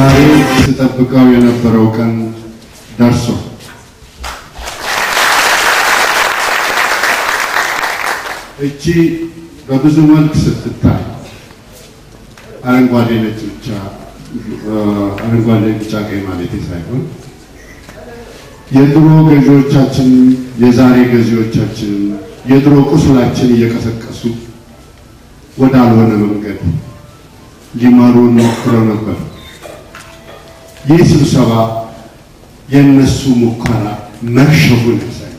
ዛሬ ስጠብቀው የነበረው ቀን ደርሷል። እቺ በብዙ መልክ ስትታይ አረንጓዴ ነጭ ብቻ አረንጓዴ ቢጫ ቀይ ማለት ሳይሆን የድሮ ገዢዎቻችን የዛሬ ገዢዎቻችን የድሮ ቁስላችን እየቀሰቀሱ ወዳልሆነ መንገድ ሊመሩን ሞክረው ነበር። ይህ ስብሰባ የእነሱ ሙከራ መክሸፉን ያሳያል።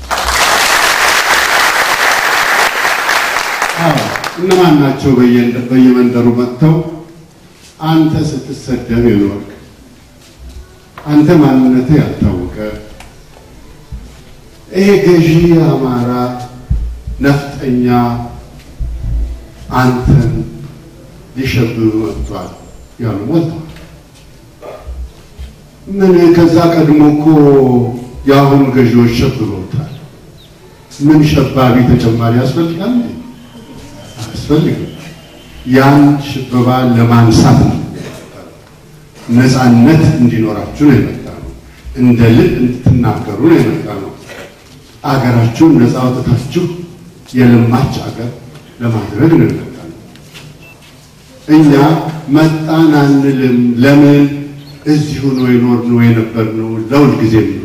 አዎ እነማን ናቸው በየመንደሩ መጥተው አንተ ስትሰደብ የኖርክ አንተ ማንነትህ ያልታወቀ ይሄ ገዢ አማራ ነፍጠኛ አንተን ሊሸብብ መጥቷል ያሉ ሞልተዋል። ምን ከዛ ቀድሞ እኮ የአሁኑ ገዢዎች ሸብበውታል። ምን ሸባቢ ተጨማሪ ያስፈልጋል? አያስፈልግም። ያን ሽበባ ለማንሳት ነው። ነፃነት እንዲኖራችሁ ነው የመጣ ነው። እንደ ልብ እንድትናገሩ ነው የመጣ ነው። አገራችሁን ነፃ አውጥታችሁ የለማች አገር ለማድረግ ነው የመጣ ነው። እኛ መጣን አንልም። ለምን እዚሁ ነው የኖርነው የነበርነው ለሁል ጊዜ ነው።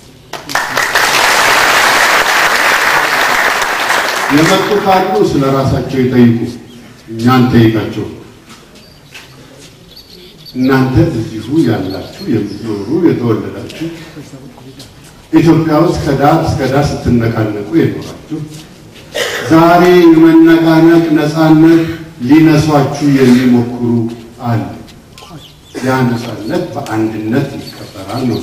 የመጡ ካሉ ስለ ራሳቸው ይጠይቁ፣ እኛ እንጠይቃቸው። እናንተ እዚሁ ያላችሁ የምትኖሩ የተወለዳችሁ ኢትዮጵያ ውስጥ ከዳር እስከ ዳር ስትነቃነቁ የኖራችሁ ዛሬ የመነቃነቅ ነፃነት ሊነሷችሁ የሚሞክሩ አለ። ያ ነፃነት በአንድነት ይከበራል ነው።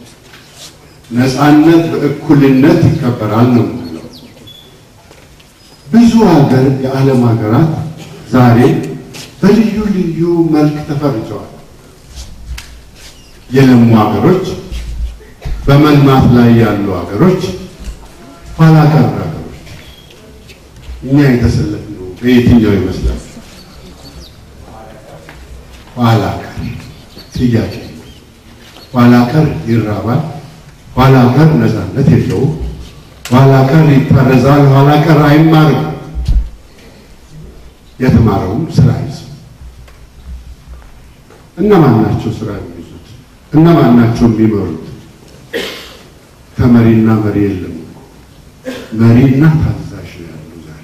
ነፃነት በእኩልነት ይከበራል ነው የምንለው። ብዙ ሀገር የዓለም ሀገራት ዛሬ በልዩ ልዩ መልክ ተፈርጀዋል። የለሙ ሀገሮች፣ በመልማት ላይ ያሉ ሀገሮች፣ ኋላ ቀር ሀገሮች። እኛ የተሰለፍነው በየትኛው ይመስላል? ኋላ ቀር ጥያቄ። ኋላ ቀር ይራባል። ኋላ ቀር ነፃነት የለውም። ኋላ ቀር ይታረዛል። ኋላ ቀር አይማርም። የተማረውም ስራ ይዝ እነማን ናቸው ስራ የሚይዙት? እነማን ናቸው የሚመሩት? ተመሪና መሪ የለም እኮ መሪና ታዛዥ ነው ያለው ዛሬ።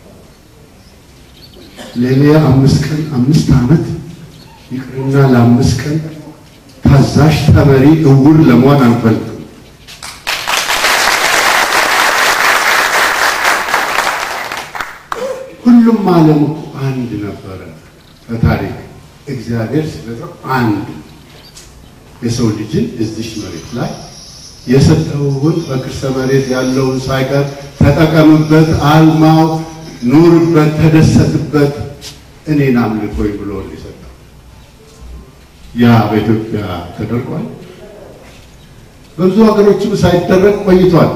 ለሌላ አምስት ቀን አምስት ዓመት ይቅርና ለአምስት ቀን ታዛዥ ተመሪ እውር ለመሆን አንፈልግም። ሁሉም ዓለም እኮ አንድ ነበረ በታሪክ እግዚአብሔር ሲፈጥረው አንድ የሰው ልጅን እዚሽ መሬት ላይ የሰጠውን በክርሰ መሬት ያለውን ሳይቀር ተጠቀምበት፣ አልማው፣ ኑርበት፣ ተደሰትበት፣ እኔን አምልኮኝ ብሎ የሰጠው ያ በኢትዮጵያ ተደርጓል። በብዙ ሀገሮችም ሳይደረግ ቆይቷል።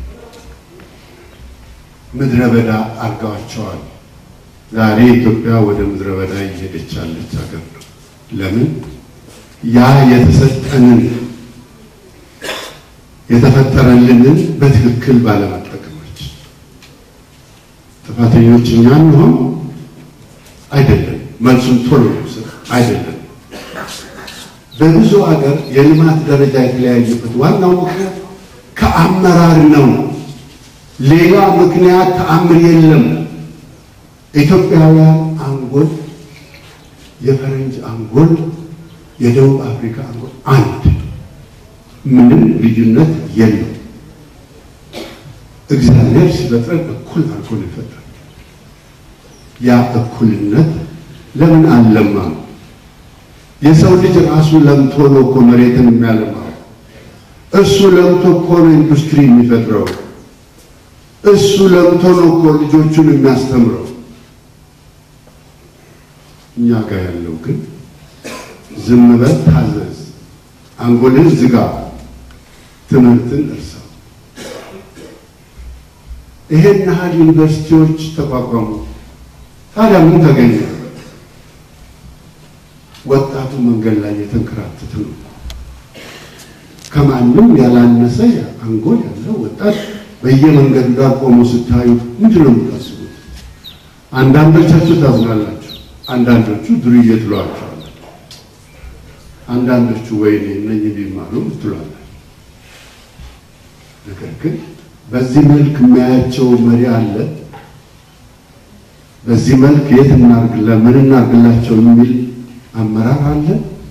ምድረ በዳ አድርገዋቸዋል። ዛሬ ኢትዮጵያ ወደ ምድረ በዳ እየሄደች ያለች ሀገር ነው። ለምን? ያ የተሰጠንን የተፈጠረልንን በትክክል ባለመጠቀሞች ጥፋተኞች እኛ እንሆን አይደለም። መልሱን ቶሎ ስር አይደለም። በብዙ ሀገር የልማት ደረጃ የተለያየበት ዋናው ምክንያት ከአመራር ነው። ሌላ ምክንያት ተአምር የለም። ኢትዮጵያውያን አንጎል፣ የፈረንጅ አንጎል፣ የደቡብ አፍሪካ አንጎል አንድ፣ ምንም ልዩነት የለም። እግዚአብሔር ሲፈጥረን እኩል አድርጎ ነው የፈጠረን። ያ እኩልነት ለምን አልለማም? የሰው ልጅ ራሱ ለምቶ ነው እኮ መሬትን የሚያለማው። እሱ ለምቶ እኮ ነው ኢንዱስትሪ የሚፈጥረው። እሱ ለምቶ ነው እኮ ልጆቹን የሚያስተምረው። እኛ ጋር ያለው ግን ዝም በል ታዘዝ፣ አንጎልን ዝጋ፣ ትምህርትን እርሳው። ይሄን ያህል ዩኒቨርሲቲዎች ተቋቋሙ። ታዲያ ምን ተገኘ? ወጣቱ መንገድ ላይ የተንከራተተ ነው። ከማንም ያላነሰ አንጎል ያለው ወጣት በየመንገዱ ጋር ቆሞ ስታዩ ምንድን ነው የምታስቡት? አንዳንዶቻችሁ ታዝናላችሁ፣ አንዳንዶቹ ዱርዬ ትሏቸዋላችሁ፣ አንዳንዶቹ ወይኔ እነኝህ ቢማሩ ትሏላችሁ። ነገር ግን በዚህ መልክ የሚያያቸው መሪ አለ። በዚህ መልክ የት እናርግ ለምን እናርግላቸው የሚል አመራር አለ።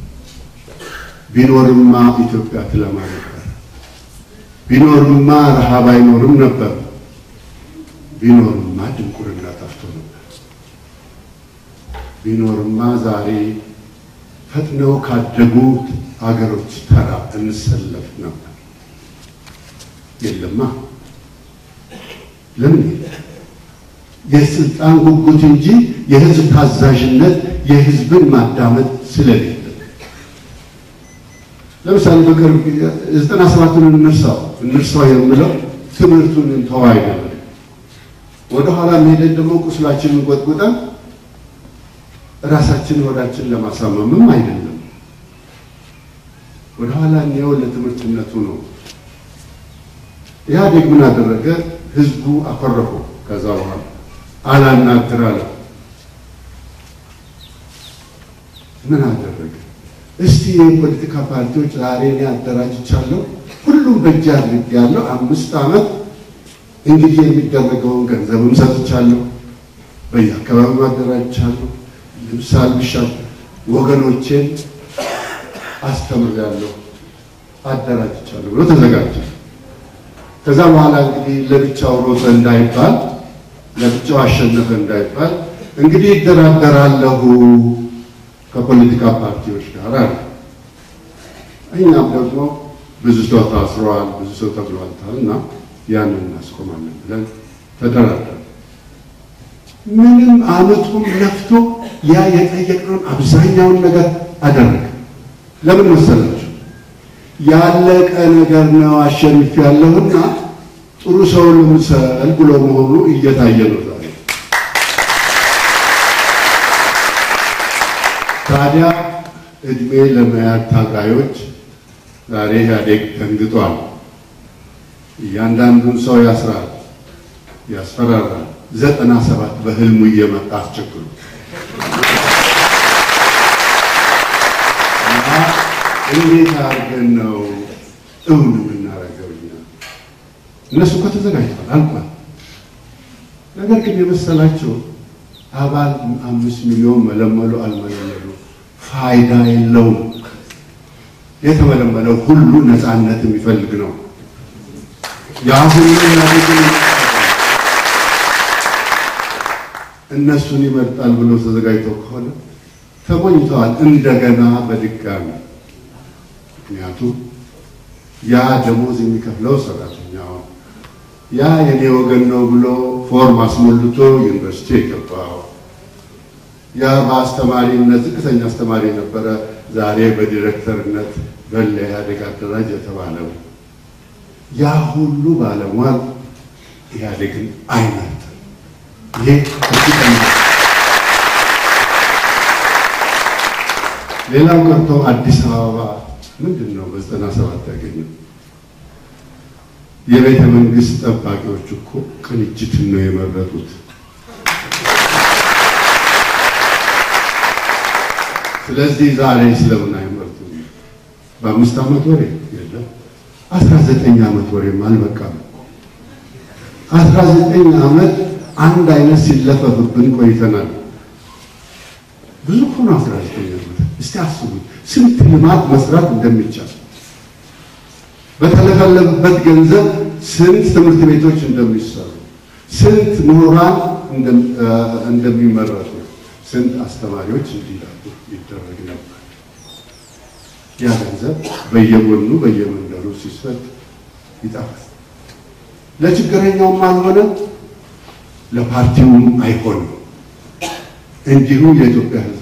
ቢኖርማ ኢትዮጵያ ትለማ ነበር። ቢኖርማ ረሃብ አይኖርም ነበር። ቢኖርማ ድንቁርና ጠፍቶ ነበር። ቢኖርማ ዛሬ ፈጥነው ካደጉት አገሮች ተራ እንሰለፍ ነበር። የለማ። ለምን? የስልጣን ጉጉት እንጂ የህዝብ ታዛዥነት፣ የህዝብን ማዳመጥ ስለሌለ ለምሳሌ በቅርብ ዘጠና ሰባቱን እንርሳው እንርሳው የምለው ትምህርቱን እንተው አይደለም። ወደኋላ መሄደን ደግሞ ቁስላችንን ቆጥቁጠን ራሳችንን ወዳችን ለማሳመምም አይደለም። ወደኋላ እኒያው ለትምህርትነቱ ነው። ኢህአዴግ ምን አደረገ? ህዝቡ አኮረፈው። ከዛ በኋላ አላናግር አለ። ምን አደረገ? እስቲ የፖለቲካ ፓርቲዎች ዛሬ እኔ አደራጅቻለሁ፣ ሁሉም በእጅ አድርጌያለሁ። አምስት ዓመት እንግዲህ የሚደረገውን ገንዘብም ሰጥቻለሁ፣ በየአካባቢው አደራጅቻለሁ፣ ልብስ አልብሻለሁ፣ ወገኖቼን አስተምሬያለሁ፣ አደራጅቻለሁ ብሎ ተዘጋጀ። ከዛ በኋላ እንግዲህ ለብቻው ሮጠ እንዳይባል፣ ለብቻው አሸነፈ እንዳይባል እንግዲህ ይደራደራለሁ ከፖለቲካ ፓርቲዎች ጋር አለ። እኛም ደግሞ ብዙ ሰው ታስሯል፣ ብዙ ሰው ተብሏልታል እና ያንን እናስቆማለን ብለን ተደራደር። ምንም አመቱም ለፍቶ ያ የጠየቅነውን አብዛኛውን ነገር አደረገ። ለምን መሰላችሁ? ያለቀ ነገር ነው አሸንፍ ያለሁና ጥሩ ሰው ልምሰል ብሎ መሆኑ እየታየ ነው ዛሬ። ታዲያ እድሜ ለመያዝ ታጋዮች ዛሬ ኢህአዴግ ደንግጧል። እያንዳንዱን ሰው ያስራል፣ ያስፈራራል። ዘጠና ሰባት በህልሙ እየመጣ አስቸግሩ እንዴት አድርገን ነው እውን የምናደርገው? እኛ እነሱ እኮ ተዘጋጅተዋል አልቋል። ነገር ግን የመሰላቸው አባል አምስት ሚሊዮን መለመሉ አልመለመሉ ፋይዳ የለውም። የተመለመለው ሁሉ ነፃነት የሚፈልግ ነው። ያ ሁሉ እነሱን ይመርጣል ብሎ ተዘጋጅተው ከሆነ ተሞኝተዋል። እንደገና በድጋሚ ምክንያቱም ያ ደሞዝ የሚከፍለው ሰራተኛው ያ የኔ ወገን ነው ብሎ ፎርም አስሞልቶ ዩኒቨርሲቲ የገባው ያ በአስተማሪነት ዝቅተኛ አስተማሪ የነበረ ዛሬ በዲሬክተርነት በለ ኢህአዴግ አደራጅ የተባለው ያ ሁሉ ባለሟል ኢህአዴግን አይመርጥም። ይሄ እርግጠኛ ሌላው ቀርቶ አዲስ አበባ ምንድን ነው በዘጠና ሰባት ያገኘው? የቤተ መንግስት ጠባቂዎች እኮ ቅንጅትን ነው የመረጡት። ስለዚህ ዛሬ ስለምን አይመርጡም? በአምስት ዓመት ወሬ የለም። አስራ ዘጠኝ ዓመት ወሬም አልበቃም። አስራ ዘጠኝ ዓመት አንድ አይነት ሲለፈፍብን ቆይተናል። ብዙ እኮ ነው አስራ ዘጠኝ ዓመት። እስቲ አስቡት ስንት ልማት መስራት እንደሚቻል በተለፈለፈበት ገንዘብ ስንት ትምህርት ቤቶች እንደሚሰሩ፣ ስንት ምሁራን እንደሚመረጡ፣ ስንት አስተማሪዎች እንዲላሉ ይደረግ ነበር። ያ ገንዘብ በየጎኑ በየመንደሩ ሲሰጥ ይጠፋል። ለችግረኛውም አልሆነም፣ ለፓርቲውም አይሆንም። እንዲሁ የኢትዮጵያ ሕዝብ